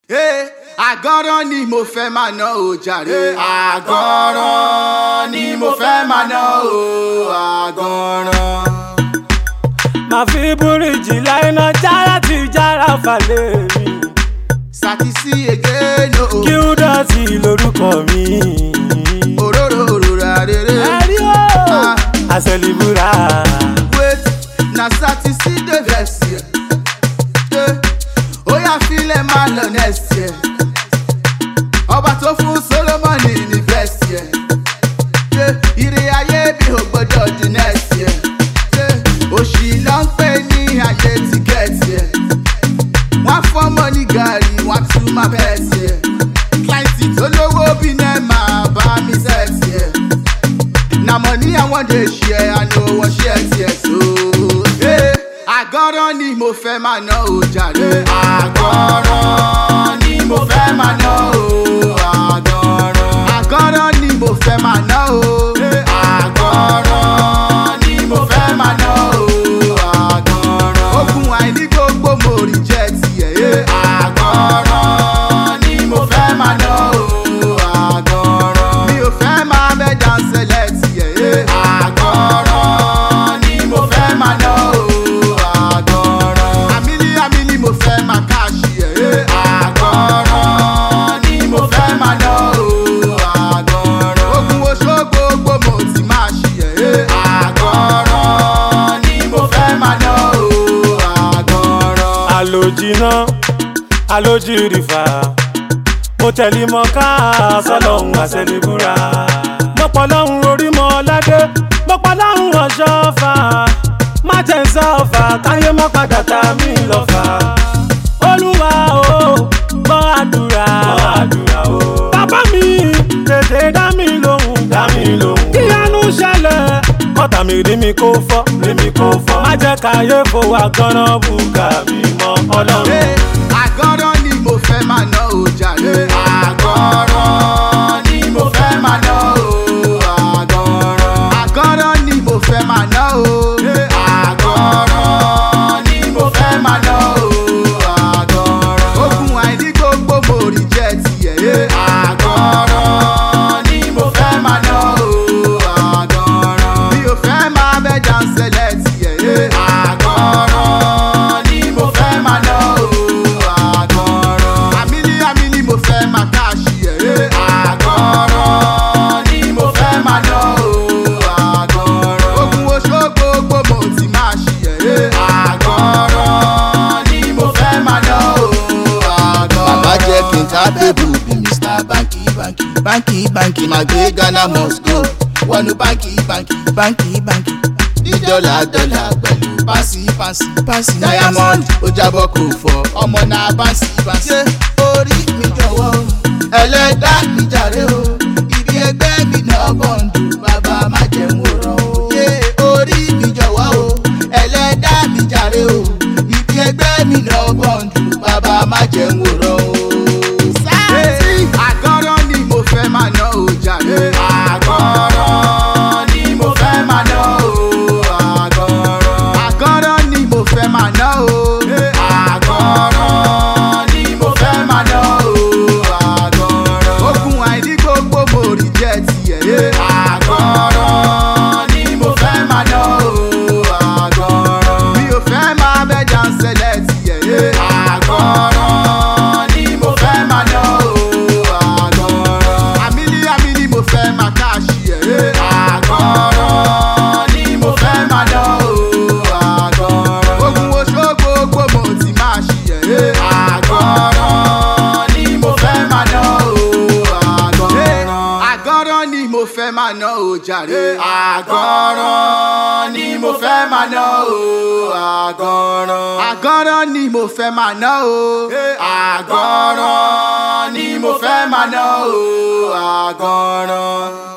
àgọ́rọ́ ni mo fẹ́ máa ná o jàre. àgọ́rọ́ ni mo fẹ́ máa ná o àgọ́rọ́. màá fi búrìjì láìná jára ti jára falẹ̀ mi. sàtìsí egéno. kí ó dọ̀tí lórúkọ mi. òróró òróró rere. ẹ̀rí o Ah. àṣẹlìbúra. wait na sàtìsí dey vex here. Yeah. ó yà filẹ̀ máa lọ next year. ọba tó fún solomoni ní best year. Yeah. ire ayé bí o gbọdọ̀ di next year. Yeah. òṣì ló ń pè ní ayé tíkẹ́ẹ̀tì ẹ̀. wọ́n á fọ́mọ ní gàrí wọ́n á tún máa bẹ́ẹ̀ tiẹ̀. kíláìsì tó lówó bí náà máa bá mi sẹ́ẹ̀tì ẹ̀. na money i wan dey share i no wan share tears o. Hey, àgọ́rọ́ ni mo fẹ́ máa ná o jàre. àgọ́rọ́ ni mo fẹ́ máa ná o àgọ́rọ́. àgọ́rọ́ ni mo fẹ́ máa ná o. Hey, àgọ́rọ́ ni mo fẹ́ máa ná o àgọ́rọ́. ogun àìní gbogbo mo rí jẹ́ tiẹ̀. Hey, àgọ́rọ́ ni mo fẹ́ máa ná o àgọ́rọ́. mi ò fẹ́ máa bẹ́ dáńsẹ̀lẹ̀ tiẹ̀. Hey, àgọ́rọ́ ni mo fẹ́ máa ná o àgọ́rọ́. àmìlí àmìlí mo fẹ́ máa káàṣì ẹ̀. Hey, àgọ́rọ́ ni mo fẹ́ máa ná o àgọ́rọ́. ogun oṣó gbogbo mo ti máa ṣì ẹ̀. Hey, àgọ́rọ́ ni mo fẹ́ máa ná o àgọ́rọ́. àlòjìná àlòjìrìfà mo tẹ̀lé mọ ká sọlọ́hún àṣẹlẹ̀búra mo pọ̀ lọ́hún orí mọ́ ládé mo pọ̀ lọ́hún ọ̀ṣọ́fà má jẹ́ ń sọ́fà káyé mọ́ padà tá mi lọ́fà olúwa o gbọ́ àdúrà àdúrà o bàbá mi tètè dá mi lóhùn dá mi lóhùn kíyanu ṣẹlẹ̀ kọ́tà mi rí mi kó fọ́ rí mi kó fọ́ má jẹ́ káyé fowó àgọ́nà bùkà mi mọ́ ọlọ́run. hey, àgọ́rọ́ ni mo fẹ́ máa ná o jàre. àgọ́rọ́ ni mo fẹ́ máa ná o àgọ́rọ́. àgọ́rọ́ ni mo fẹ́ máa ná o. Hey, àgọ́rọ́ ni mo fẹ́ máa ná o àgọ́rọ́. ogun àìní gbogbo mo rí jẹ́ tiẹ̀. Hey, àgọ́rọ́ ni mo fẹ́ máa ná o àgọ́rọ́. mi ò fẹ́ máa bẹ́ dáńsẹ̀lẹ̀ tiẹ̀. Hey, àgọ́rọ́ ni mo fẹ́ máa ná o àgọ́rọ́. àmìlí àmìlí mo fẹ́ máa káàṣì ẹ̀. Hey, àgọ́rọ́ ni mo fẹ́ máa ná o àgọ́rọ́. ogun oṣó gbogbo mo ti máa ṣì ẹ̀. Hey, àgọ́rọ́ ni mo fẹ́ máa ná o àgọ́rọ́. bàbá jẹ́ kí n ká bébù bí mr banki banki banki banki máa gbé ghana must go wọnú banki banki banki banki ní dọ́là dọ́là pẹ̀lú pàṣí pàṣí pàṣí diamond ó jábọ́ kò fọ́ ọmọ náà pàṣí pàṣí. ṣé orí mi jọ̀wọ́ o, ẹlẹ́dá mi jàre o ibi ẹgbẹ́ mi náà bọ̀ǹdù bàbá má jẹun òràn o. ṣé orí mi jọ̀wọ́ o ẹlẹ́dá mi jàre o ibi ẹgbẹ́ mi náà bọ̀ǹdù bàbá má jẹun òràn o. hey, àgọ́rọ́ ni mo fẹ́ máa ná o jàre. àgọ́rọ́ ni mo fẹ́ máa ná o àgọ́rọ́. àgọ́rọ́ ni mo fẹ́ máa ná o. Hey, àgọ́rọ́ ni mo fẹ́ máa ná o àgọ́rọ́. ogun àìní gbogbo mo rí jẹ́ tiẹ̀. Hey, àgọ́rọ́ ni mo fẹ́ máa ná o àgọ́rọ́. mi ò fẹ́ máa bẹ́ dáńsẹ̀lẹ̀ tiẹ̀. Hey, àgọ́rọ́ ni mo fẹ́ máa ná o àgọ́rọ́. àmìlí àmìlí mo fẹ́ máa káàṣì ẹ̀. Hey, àgọ́rọ́ ni mo fẹ́ máa ná o àgọ́rọ́. ogun oṣó gbogbo mo ti máa ṣì ẹ̀. Hey, àgọ́rọ́ ni mo fẹ́ máa ná o Hey, àgọ́rọ́. àgọ́rọ́ ni mo fẹ́ máa ná o jàre. àgọ́rọ́ ni mo fẹ́ máa ná o àgọ́rọ́. àgọ́rọ́ ni mo fẹ́ máa ná o. Hey, àgọ́rọ́ ni mo fẹ́ máa ná o àgọ́rọ́.